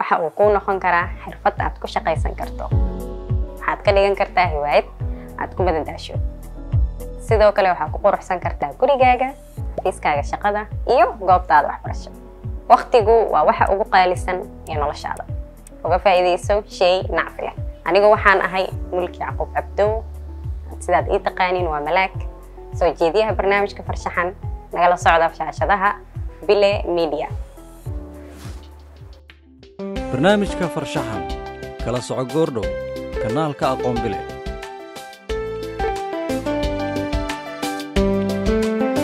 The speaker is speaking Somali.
waxa uu kuu noqon karaa xirfad aad ku shaqaysan karto waxaad ka dhigan kartaa hiwaayad aad ku madadaasho sidoo kale waxaad ku quruxsan kartaa gurigaaga xafiiskaaga shaqada iyo goobtaada waxbarasho waqtigu waa waxa ugu qaalisan ee noloshaada uga faa'iidayso shay nacfi leh anigu waxaan ahay mulki yacquub cabdow sidaad ii taqaaniin waa malaag soo jeediyaha barnaamijka farshaxan nagala socda shaashadaha bile media barnaamijka farshaxan kala soco goordhow kanaalka aqoon bile